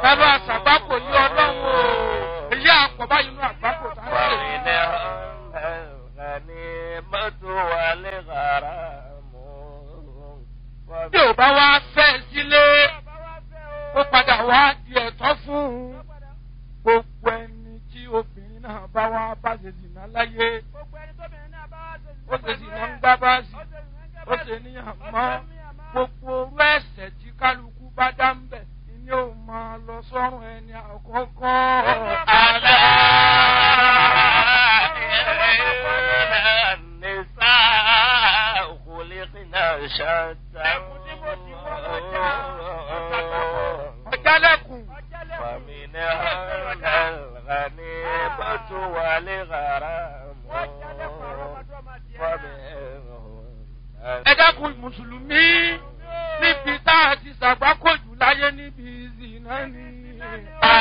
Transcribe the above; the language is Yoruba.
Bàbá àṣàgbákò yí ọlọ́run o. Èyí àpọ̀ báyìí nínú àgbákò tá ń ṣe. Bí ò bá wá fẹ́ sílé, ó padà wá di ẹ̀tọ́ fún un. Gbogbo ẹni tí obìnrin náà bá wá bá ṣe zìnà láyé. Ó ṣe zìnà ń gbá báàsì. Ó ṣe níyàn mọ́. Gbogbo orú ẹ̀sẹ̀ tí kálukú bá dá ń bẹ̀ ni ó máa lọ sọ́run ẹni àkọ́kọ́. Àlá. Ọ̀jálẹ̀kùn. Ẹ dákun Mùsùlùmí níbi tá a ti ṣàgbákòjù láyé níbi ìzìnà ni.